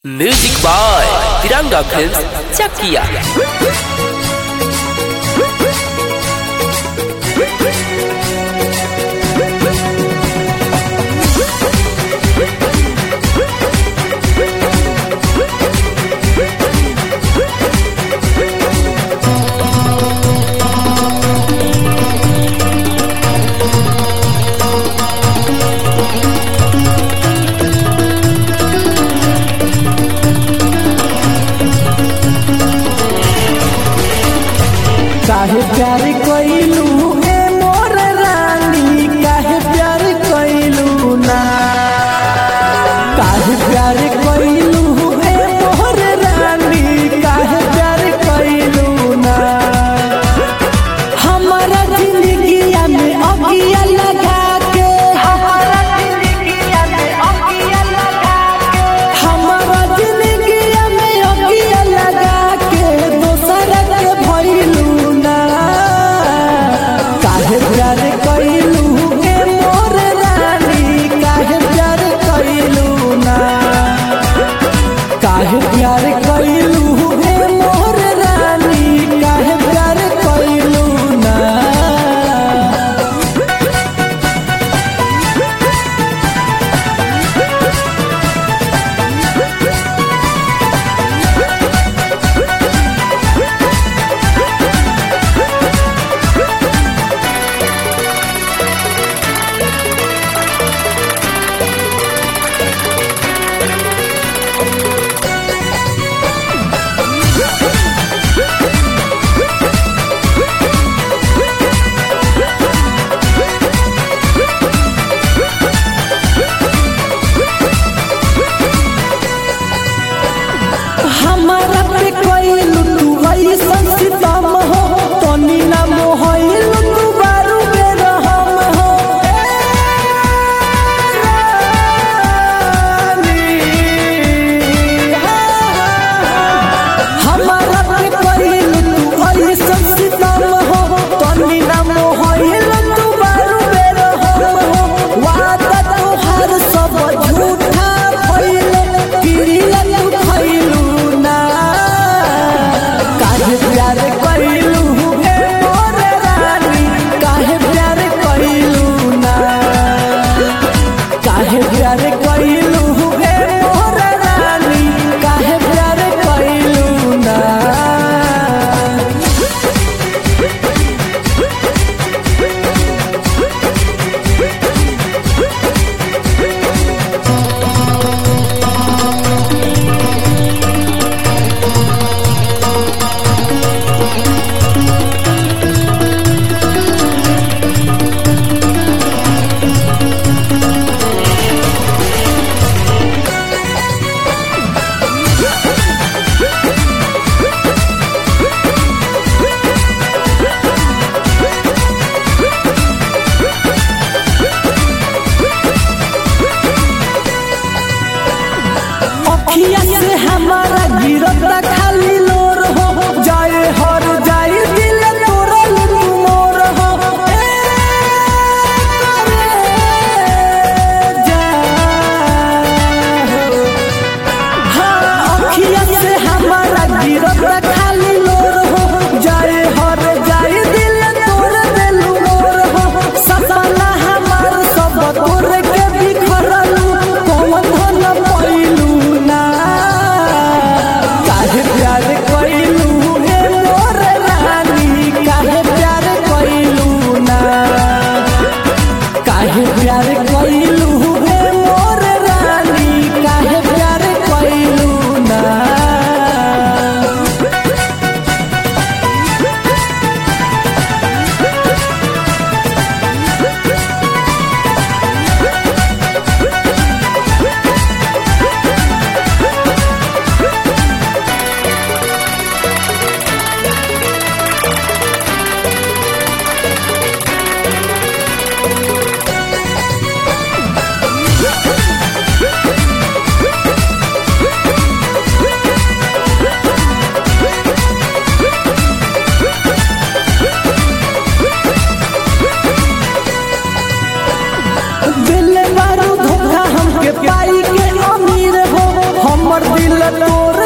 music by Tiranga film Chakiya काहे प्यार कइलू ए मोर रानी काहे प्यार कइलू ना काहे प्यार कइलू ए मोर रानी काहे प्यार कइलू ना हमारा जिंदगिया में अगिया लगा के हमारा जिंदगिया में अगिया लगा के हमारा जिंदगिया में अगिया लगा के दोसर के भइलू ना काहे प्यार कइलू ए मोर रानी काहे प्यार कइलू ना काहे प्यार कइलू ए मोर रानी काहे प्यार कइलू ना हमारा पे कइलू तू ऐसन सितम हो तनी ना मोहइलू तू बारू बेरहम हो ए रानी, हमारा पे कइलू तू ऐसन सितम हो तनी ना मोहइलू तू बारू बेरहम हो वादा तोहार सब झूठा भइले गिरिया तू खइलू ना दिल तोड़